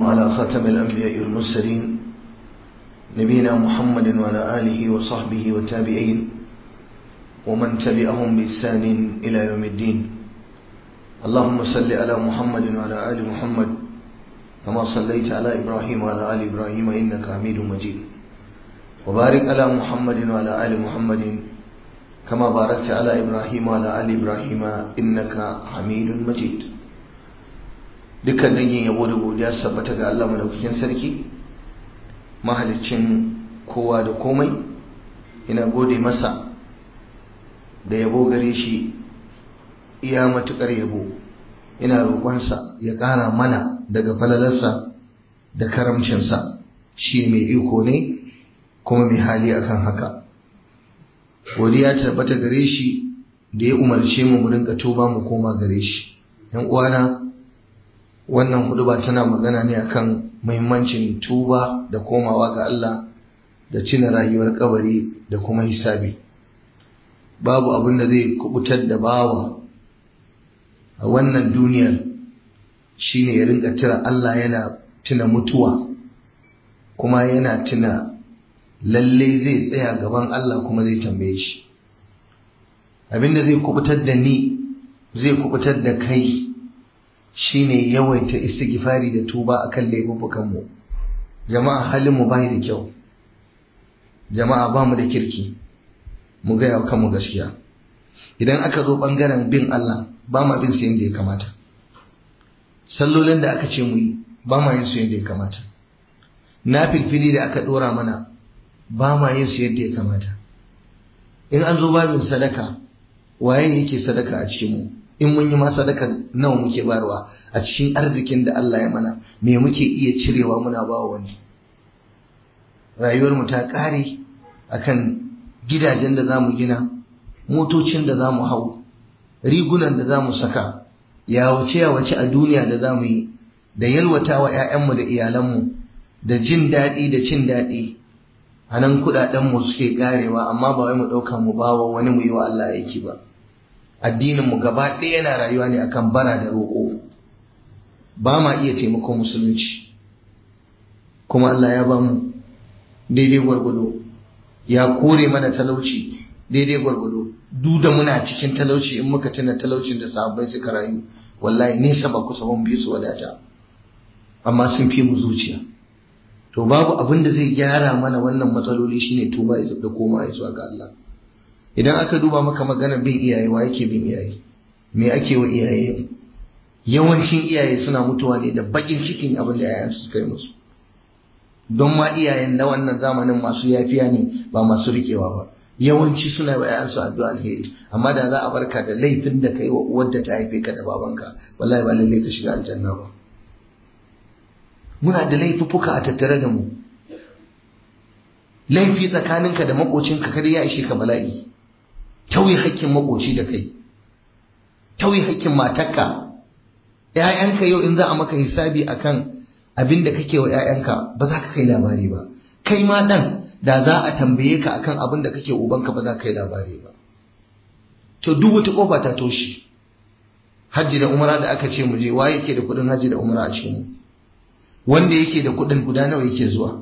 وعلى خاتم الأنبياء والمرسلين نبينا محمد وعلى آله وصحبه والتابعين ومن تبعهم بإحسان إلى يوم الدين اللهم صل على محمد وعلى آل محمد كما صليت على إبراهيم وعلى آل إبراهيم إنك حميد مجيد وبارك على محمد وعلى آل محمد كما باركت على إبراهيم وعلى آل إبراهيم إنك حميد مجيد dukkan dangin yabo da godiya sabbata ga Allah madaukakin sarki mahaliccin kowa da komai ina gode masa da yabo gare shi iya matukar yabo ina roƙonsa ya ƙara mana daga falalarsa da karamcinsa shi mai iko ne kuma mai hali akan haka godiya tabbata gare shi da ya umarce mu mu rinka tuba mu koma gare shi yan uwana wannan huduba tana magana ne akan muhimmancin tuba da komawa ga Allah da cina rayuwar kabari da kuma hisabi babu abin da zai kubutar da bawa a wannan duniyar shine ya rinka tira Allah yana tuna mutuwa kuma yana tuna lalle zai tsaya gaban Allah kuma zai tambaye shi abinda zai kubutar da ni zai kubutar da kai shine yawaita istighfari da tuba akan laifukan mu jama'a halin mu bai da kyau jama'a ba mu da kirki mu ga yau kanmu gaskiya idan aka zo bangaren bin Allah ba ma bin su yadda ya kamata sallolin da aka ce mu yi ba ma yin su yadda ya kamata na filfili da aka dora mana ba ma yin su yadda ya kamata in an zo babin sadaka waye yake sadaka a cikin mu in mun yi ma sadaka nawa muke barwa a cikin arzikin da Allah ya mana me muke iya cirewa muna ba wani rayuwar mu ta kare akan gidajen da zamu gina motocin da zamu hau rigunan da zamu saka yawace yawace a duniya da zamu yi da yalwatawa ƴaƴanmu da iyalanmu da jin daɗi da cin daɗi a nan kuɗaɗenmu suke karewa amma ba wai mu ɗauka mu bawa wani mu yi wa Allah aiki ba addininmu gaba ɗaya yana rayuwa ne akan bara da roƙo ba ma iya taimakon musulunci kuma Allah ya ba mu daidai gwargwado ya kore mana talauci daidai gwargwado duk da muna cikin talauci in muka tuna talaucin da sahabbai suka rayu wallahi nesa ba kusa ban biyu su wadata amma sun fi mu zuciya to babu abin da zai gyara mana wannan matsaloli shine tuba da koma zuwa ga Allah idan aka duba maka magana bin iyaye wa yake bin iyaye me ake wa iyaye yawancin iyaye suna mutuwa ne da bakin cikin abin da yayan su kai musu don ma iyayen na wannan zamanin masu yafiya ne ba masu rikewa ba yawanci suna wa yayansu addu'a alheri amma da za a barka da laifin da kai wa uwar da ta haife ka da babanka wallahi ba lalle ka shiga aljanna ba muna da laifuffuka a tattare da mu laifi tsakaninka da makocinka kada ya ishe ka bala'i tauye hakkin makoci da kai tauye hakkin matarka ƴaƴanka yau in za a maka hisabi akan abin da kake wa ƴaƴanka ba za ka kai labari ba kai ma dan da za a tambaye ka akan abin da kake ubanka ba za ka kai labari ba to duk wata kofa ta toshe hajji da umara da aka ce mu je waye yake da kuɗin hajji da umara a cikin mu wanda yake da kuɗin guda nawa yake zuwa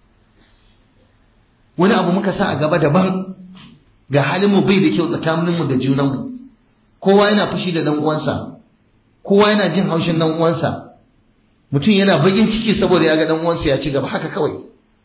wani abu muka sa a gaba daban ga halinmu bai da kyau tsakaninmu da junanmu kowa yana fushi da dan uwansa kowa yana jin haushin dan uwansa mutum yana bakin ciki saboda ya ga dan uwansa ya ci gaba haka kawai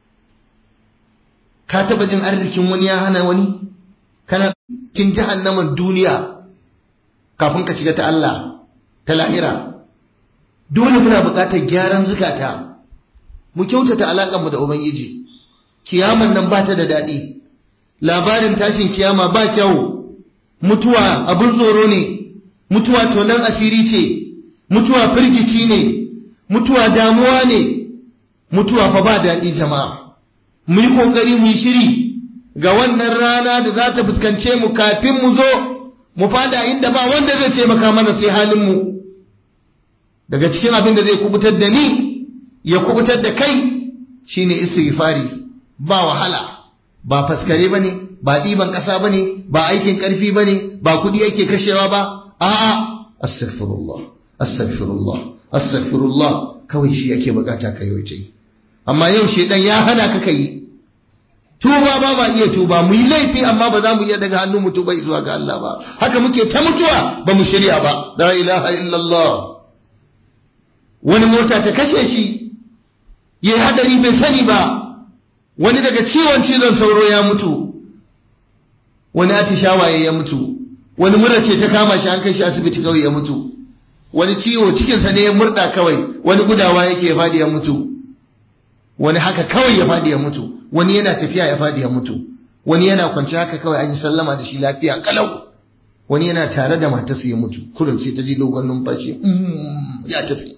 ka taba jin arzikin wani ya hana wani kana kin jahannaman duniya kafin ka shiga ta Allah ta lahira dole muna buƙatar gyaran zukata mu kyautata alaƙar mu da ubangiji kiyaman nan ba ta da daɗi labarin tashin kiyama ba kyau mutuwa abin tsoro ne mutuwa tonan asiri ce mutuwa firgici ne mutuwa damuwa ne mutuwa fa ba daɗi jama'a mu yi ƙoƙari mu yi shiri ga wannan rana da za ta fuskance mu kafin mu zo mu fada inda ba wanda zai taimaka mana sai halin mu daga cikin abin da zai kubutar da ni ya kubutar da kai shine istighfari ba wahala ba faskare bane ba ɗiban ƙasa bane ba aikin ƙarfi bane ba kuɗi yake kashewa ba a'a astaghfirullah astaghfirullah astaghfirullah kawai shi ake bukata ka yawaita yi amma yau shedan ya hana ka kai tuba ba ma iya tuba mu yi laifi amma ba za mu iya daga hannun mu tuba zuwa ga Allah ba haka muke ta mutuwa ba mu shirya ba la ilaha illallah wani mota ta kashe shi ya yi hadari bai sani ba wani daga ciwon cizon sauro ya mutu wani atishawaye ya mutu wani mura ce ta kama shi an kai shi asibiti kawai ya mutu wani ciwo cikinsa ne ya murda kawai wani gudawa yake ya fadi ya mutu wani haka kawai ya fadi ya mutu wani yana tafiya ya fadi ya mutu wani yana kwanci haka kawai an yi sallama da shi lafiya kalau wani yana tare da matarsa ya mutu kurin sai ta ji dogon numfashi ya tafi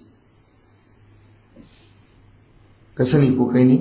ka sani ko kai ne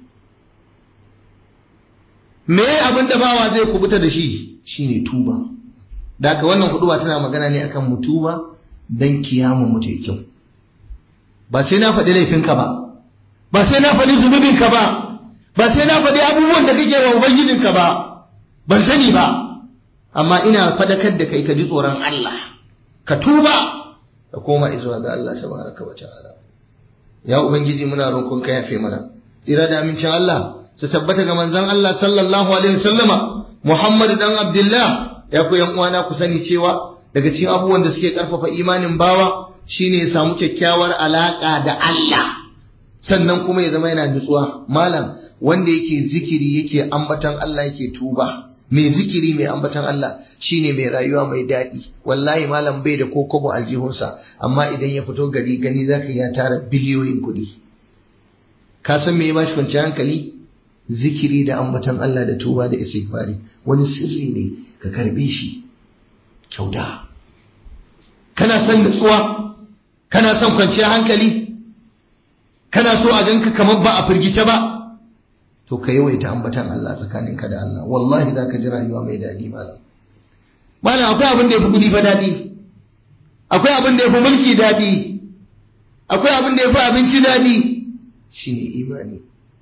me abin da bawa zai kubuta da shi shine tuba da haka wannan huduba tana magana ne akan mutuba dan kiyama mu tai kyau ba sai na faɗi laifinka ba ba sai na faɗi zunubinka ba ba sai na faɗi abubuwan da kake wa ubangijinka ba ban sani ba amma ina fadakar da kai ka ji tsoron Allah ka tuba ka koma izuwa ga Allah tabaraka wa ta'ala ya ubangiji muna roƙon ka yafe mana tsira da amincin Allah su tabbata ga manzon Allah sallallahu alaihi wasallama Muhammad dan Abdullah ya ku yan uwana ku sani cewa daga cikin abubuwan da suke karfafa imanin bawa shine ya samu kyakkyawar alaka da Allah sannan kuma ya zama yana nutsuwa malam wanda yake zikiri yake ambatan Allah yake tuba mai zikiri mai ambatan Allah shine mai rayuwa mai daɗi wallahi malam bai da kokobo aljihunsa amma idan ya fito gari gani zaka ya tara biliyoyin kuɗi ka san me ya bashi kwanciyar hankali zikiri da ambatan Allah da tuba da istighfari wani sirri ne ka karbe shi kyauta kana son nutsuwa kana son kwanciyar hankali kana so a ganka kamar ba a firgice ba to ka yawaita ambatan Allah tsakaninka da Allah wallahi za ka ji rayuwa mai daɗi malam malam akwai abin da ya fi kuɗi fa daɗi akwai abin da ya fi mulki daɗi akwai abin da ya fi abinci daɗi shine imani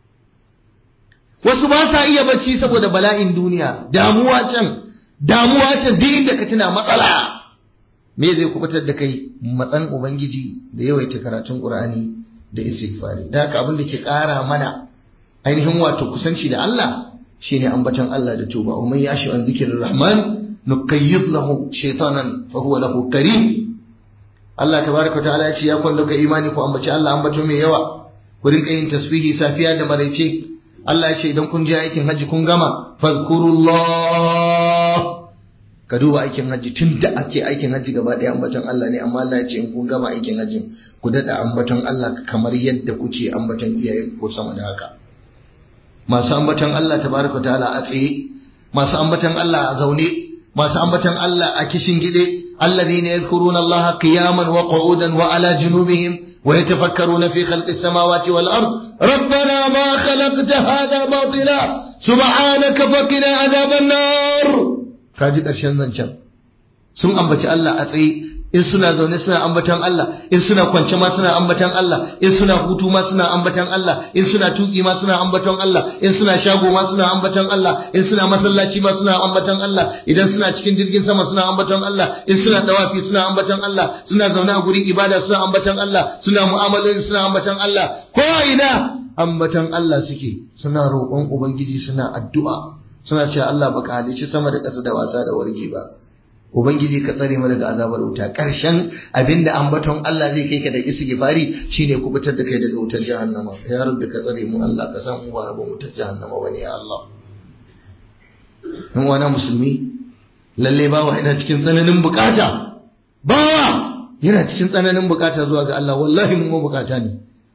wasu ba sa iya bacci saboda bala'in duniya damuwa can damuwa can duk inda ka tuna matsala me zai kubutar da kai matsan ubangiji da yawaita karatun qur'ani da istighfari da haka abin da ke ƙara mana ainihin wato kusanci da Allah shine ambaton Allah da tuba wa man yashi an zikrir rahman nuqayyid lahu shaytanan fa huwa lahu karim Allah tabaraka wa ta'ala ya ce ya kwallo ka imani ku ambaci Allah ambato mai yawa ku rinka yin tasbihi safiya da maraice Allah ya ce idan kun je aikin haji kun gama fadhkurullah ka duba aikin haji tun da ake aikin haji gaba ɗaya ambaton Allah ne amma Allah ya ce in kun gama aikin hajin ku daɗa ambaton Allah kamar yadda kuke ambaton iyayen ko sama da haka masu ambaton Allah tabaraka ta'ala a tsaye masu ambaton Allah a zaune masu ambaton Allah a kishin gide alladhina yadhkuruna Allah qiyaman wa qu'udan wa ala junubihim ويتفكرون في خلق السماوات والأرض ربنا ما خلقت هذا باطلا سبحانك فقنا عذاب النار kaji ƙarshen zancen sun ambaci Allah a tsaye in suna zaune suna ambatan Allah in suna kwance ma suna ambatan Allah in suna hutu ma suna ambatan Allah in suna tuki ma suna ambaton Allah in suna shago ma suna ambatan Allah in suna masallaci ma suna ambatan Allah idan suna cikin jirgin sama suna ambaton Allah in suna dawafi suna ambatan Allah suna zaune a gurin ibada suna ambatan Allah suna mu'amaloli suna ambatan Allah ko ina ambatan Allah suke suna roƙon ubangiji suna addu'a suna cewa Allah baka halicci sama da ƙasa da wasa da wargi ba Ubangiji ka tsare mu daga azabar wuta ƙarshen abinda ambaton Allah zai kai ka da istighfari shine ku fitar da kai daga wutar jahannama ya rabbi ka tsare mu Allah ka san mu ba rabon wutar jahannama bane ya Allah dan wani musulmi lalle bawa yana cikin tsananin bukata bawa yana cikin tsananin bukata zuwa ga Allah wallahi mu bukata ne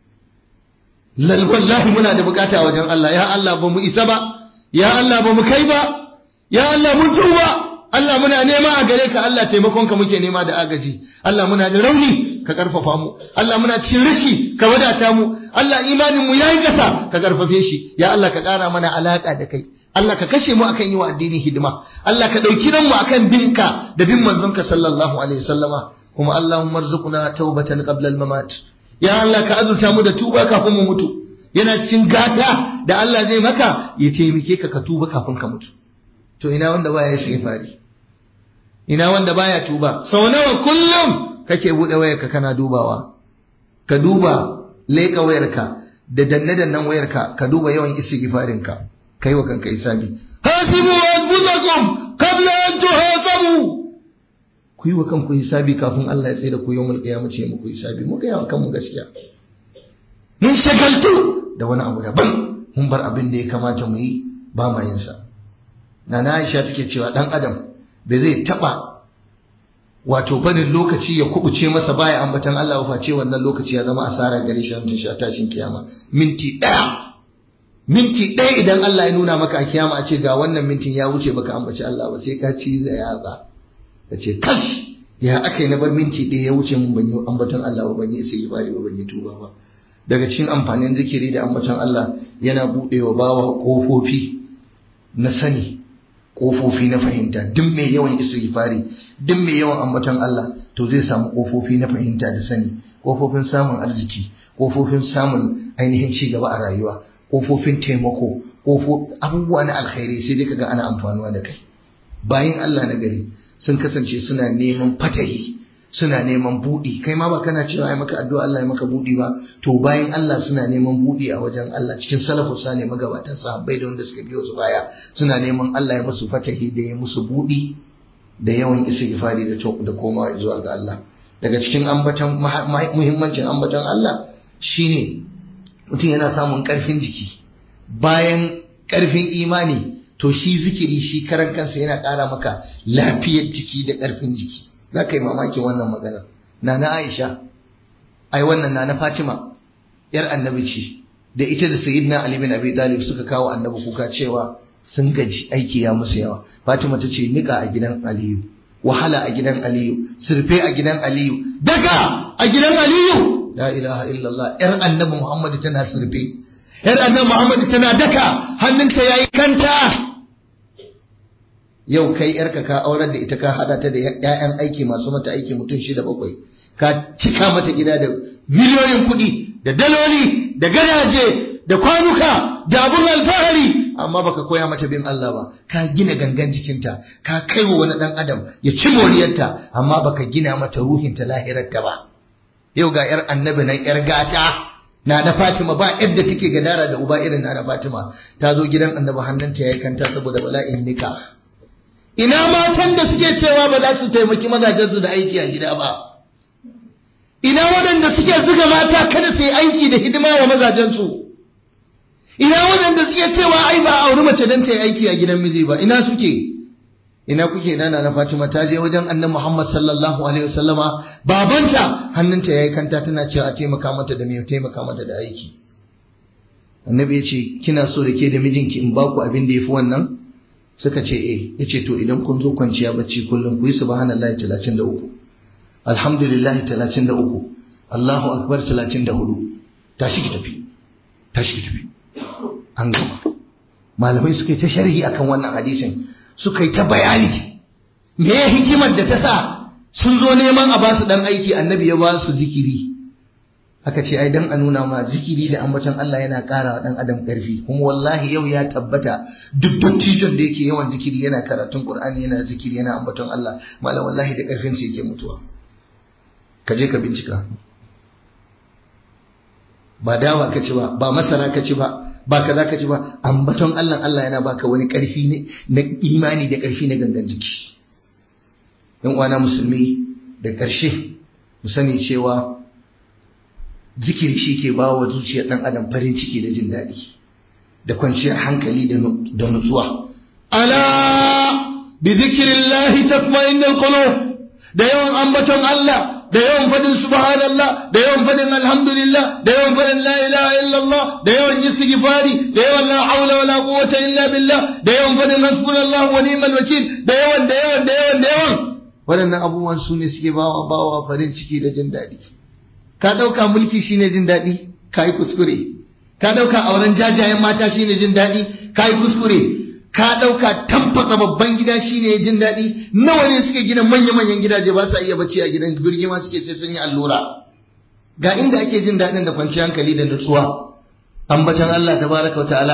lal wallahi muna da bukata wajen Allah ya Allah ba mu isa ba ya Allah ba mu kai ba ya Allah mun tuba Allah muna nema a gare ka Allah taimakonka muke nema da agaji Allah muna da rauni ka karfafa mu Allah muna cikin rashi ka wadata mu Allah imanin mu yayi kasa ka karfafe shi ya Allah ka kara mana alaka da kai Allah ka kashe mu akan yi wa addini hidima Allah ka dauki mu akan binka da bin manzonka sallallahu alaihi wasallama kuma Allahumma arzuqna tawbatan qabla al-mamat ya Allah ka azurta mu da tuba kafin mu mutu yana cikin gata da Allah zai maka ya taimake ka ka tuba kafin ka mutu to ina wanda baya fari? ina wanda baya tuba sau nawa kullum kake bude wayarka kana dubawa ka duba leka wayarka da danne-dannen wayarka ka duba yawan istighfarinka kai wa kanka isabi hasibu anfusakum qabla an tuhasabu ku yi wa kanku hisabi kafin Allah ya tsaye da ku yawmal qiyamah ce muku hisabi mu ga yawa kanmu gaskiya mun shagaltu da wani abu daban mun bar abin da ya kamata mu yi ba ma yin sa nana Aisha take cewa dan adam bai zai taba wato barin lokaci ya kubuce masa baya ambatan Allah face wannan lokaci ya zama asara gare shi ran sha tashin kiyama minti daya minti daya idan Allah ya nuna maka a kiyama a ce ga wannan mintin ya wuce baka ambaci Allah ba sai ka ci zai yatsa ka ce kash ya aka yi na bar minti ɗaya ya wuce mun ban yi ambaton Allah ba ban yi sai bari ba ban yi tuba ba daga cikin amfanin zikiri da ambaton Allah yana buɗewa bawa ƙofofi na sani ƙofofi na fahimta duk mai yawan istighfari duk mai yawan ambaton Allah to zai samu ƙofofi na fahimta da sani ƙofofin samun arziki ƙofofin samun ainihin ci gaba a rayuwa ƙofofin taimako abubuwa na alkhairi sai dai kaga ana amfanuwa da kai bayan Allah na gari sun kasance suna neman fatahi suna neman buɗi kai ma ba kana cewa ai maka addu'a Allah ya maka buɗi ba to bayan Allah suna neman buɗi a wajen Allah cikin salafu sa ne magabatan sahabbai da wanda suka biyo su baya suna neman Allah ya musu fatahi da ya musu buɗi da yawan istighfari da da komawa zuwa ga Allah daga cikin ambaton muhimmancin ambaton Allah shine mutum yana samun ƙarfin jiki bayan ƙarfin imani to shi zikiri shi karan kansa yana ƙara maka lafiyar jiki da ƙarfin jiki za ka yi mamakin wannan magana na na aisha ai wannan na na fatima yar annabi ce da ita da sayyidina ali bin abi talib suka kawo annabi kuka cewa sun gaji aiki ya musu yawa fatima ta ce nika a gidan aliyu wahala a gidan aliyu surfe a gidan aliyu daga a gidan aliyu la ilaha illallah yar annabi muhammad tana surfe yar annabi muhammad tana daka hannunta yayi kanta yau kai yarka ka aurar da ita ka hada ta da ƴaƴan aiki masu mata aiki mutum shida bakwai ka cika mata gida da miliyoyin kuɗi da daloli da gadaje da kwanuka da abun alfahari amma baka koya mata bin Allah ba ka gina gangan jikinta ka kai wa wani dan adam ya ci moriyarta amma baka gina mata ruhinta lahirarta ba yau ga yar annabi nan yar gata na na Fatima ba yadda take gadara da uba irin na na Fatima ta zo gidan annabi hannunta yayi kanta saboda bala'in nika ina matan da suke cewa ba za su taimaki mazajensu da aiki a gida ba ina waɗanda suke zuga mata kada su yi aiki da hidima wa mazajensu ina waɗanda suke cewa ai ba auri mace don ta yi aiki a gidan miji ba ina suke ina kuke nana na Fatima ta je wajen annabi Muhammad sallallahu alaihi wasallama babanta hannunta yayi kanta tana cewa a taimaka mata da me taimaka mata da aiki annabi ya ce kina so da ke da mijinki in baku abin da yafi wannan suka ce eh yace to idan kun zo kwanciya bacci kullum ku yi subhanallahi 33 alhamdulillahi 33 Allahu akbar 34 tashi ki tafi tashi ki tafi an gama malamai suka yi ta sharhi akan wannan hadisin suka yi ta bayani me ya hikimar da ta sa sun zo neman a basu dan aiki annabi ya ba su zikiri aka ce ai dan a nuna ma zikiri da ambaton Allah yana ƙara wa dan adam ƙarfi kuma wallahi yau ya tabbata duk dattijon da yake yawan zikiri yana karatun Qur'ani yana zikiri yana ambaton Allah malam wallahi da ƙarfin sa yake mutuwa ka je ka bincika ba dawa ka ci ba ba masara ka ci ba ba kaza ka ci ba ambaton Allah Allah yana baka wani ƙarfi ne na imani da ƙarfi na gangan jiki yan uwana musulmi da ƙarshe mu sani cewa zikiri shi ke ba wa zuciyar ɗan adam farin ciki da jin daɗi da kwanciyar hankali da nutsuwa ala bi zikirillahi tatma'innul qulub da yawan ambaton Allah da yawan fadin subhanallah da yawan fadin alhamdulillah da yawan fadin la ilaha illallah da yawan istighfari da yawan la haula wala quwwata illa billah da yawan fadin hasbunallahu wa ni'mal wakil da yawan da yawan da yawan da yawan waɗannan abubuwan su ne suke bawa bawa farin ciki da jin daɗi ka ɗauka mulki shine jin daɗi ka yi kuskure ka ɗauka auren jajayen mata shine jin daɗi ka yi kuskure ka ɗauka tamfatsa babban gida shine jin daɗi nawa ne suke gina manya-manyan gidaje ba sa iya bacci a gidan birgima suke ce sun yi allura ga inda ake jin daɗin da kwanciyar hankali da nutsuwa ambatan Allah tabaraka wa ta'ala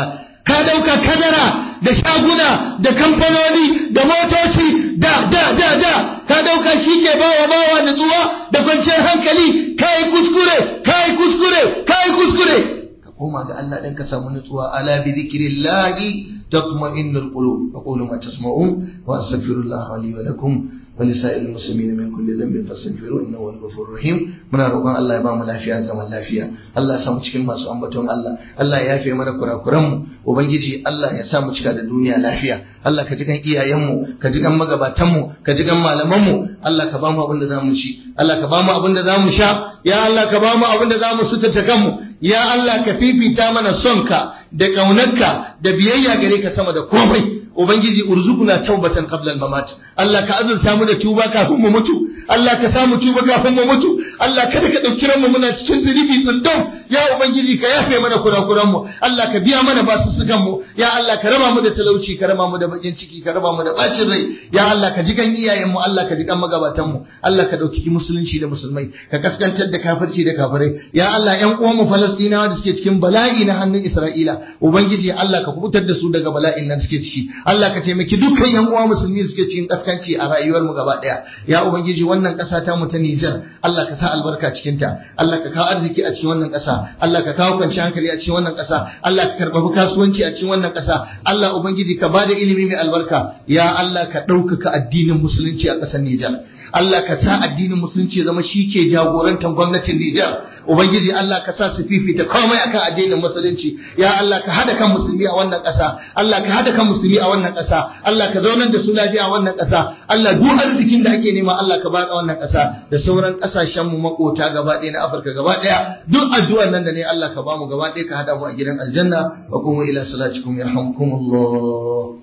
ka dauka kadara da shaguna da kamfanoni da motoci da da da da ka dauka shi ke bawa bawa nutsuwa da kwanciyar hankali kai kuskure kai kuskure kai kuskure ka koma ga Allah dan ka samu nutsuwa ala bi zikrillahi tatma'innul qulub aqulu ma tasma'un wa astaghfirullah li wa lakum ولسائر المسلمين من كل ذنب فاستغفروه انه هو الغفور الرحيم muna roƙon Allah ya ba mu lafiya zaman lafiya Allah ya samu cikin masu ambaton Allah Allah ya yafe mana kurakuran mu ubangiji Allah ya sa mu cika da duniya lafiya Allah ka ji kan iyayen mu ka ji kan magabatan mu ka ji kan malaman mu Allah ka ba mu abin da zamu ci Allah ka ba mu abin da zamu sha ya Allah ka ba mu abin da zamu suturta kanmu ya Allah ka fifita mana sonka da kaunarka da biyayya gare ka sama da komai ubangiji urzukuna taubatan qabla al-mamat Allah ka azurta mu da tuba kafin mu mutu Allah ka samu tuba kafin mu mutu Allah kada ka dauki ranmu muna cikin zunubi tsundum ya ubangiji ka yafe mana kurakuran mu Allah ka biya mana basussukan mu ya Allah ka raba mu da talauci ka raba mu da bakin ciki ka raba mu da bacin rai ya Allah ka ji kan iyayen mu Allah ka ji kan magabatan mu Allah ka dauki musulunci da musulmai ka kaskantar da kafirci da kafirai ya Allah ƴan uwan mu Falastinawa da suke cikin bala'i na hannun Isra'ila ubangiji Allah ka kubutar da su daga bala'in nan suke ciki Allah ka taimaki dukkan yan uwa musulmi da suke cikin kaskanci a rayuwar mu gaba daya ya ubangiji wannan kasa ta mu ta Niger Allah ka sa albarka cikin ta Allah ka kawo arziki a cikin wannan kasa Allah ka kawo kwanciyar hankali a cikin wannan kasa Allah ka karbabi kasuwanci a cikin wannan kasa Allah ubangiji ka bada ilimi mai albarka ya Allah ka ɗaukaka addinin musulunci a ƙasar Niger Allah ka sa addinin musulunci ya zama shi ke jagorantar gwamnatin Nijar. Ubangiji Allah ka sa su fifita komai akan addinin musulunci. Ya Allah ka hada kan musulmi a wannan ƙasa. Allah ka hada kan musulmi a wannan ƙasa. Allah ka zaunar da su lafiya a wannan ƙasa. Allah duk arzikin da ake nema Allah ka baka wannan ƙasa da sauran ƙasashen mu makota gaba ɗaya na Afirka gaba ɗaya. Duk addu'ar nan da ne Allah ka bamu gaba ɗaya ka hada mu a gidan aljanna wa kuma ila salatikum yarhamkumullah.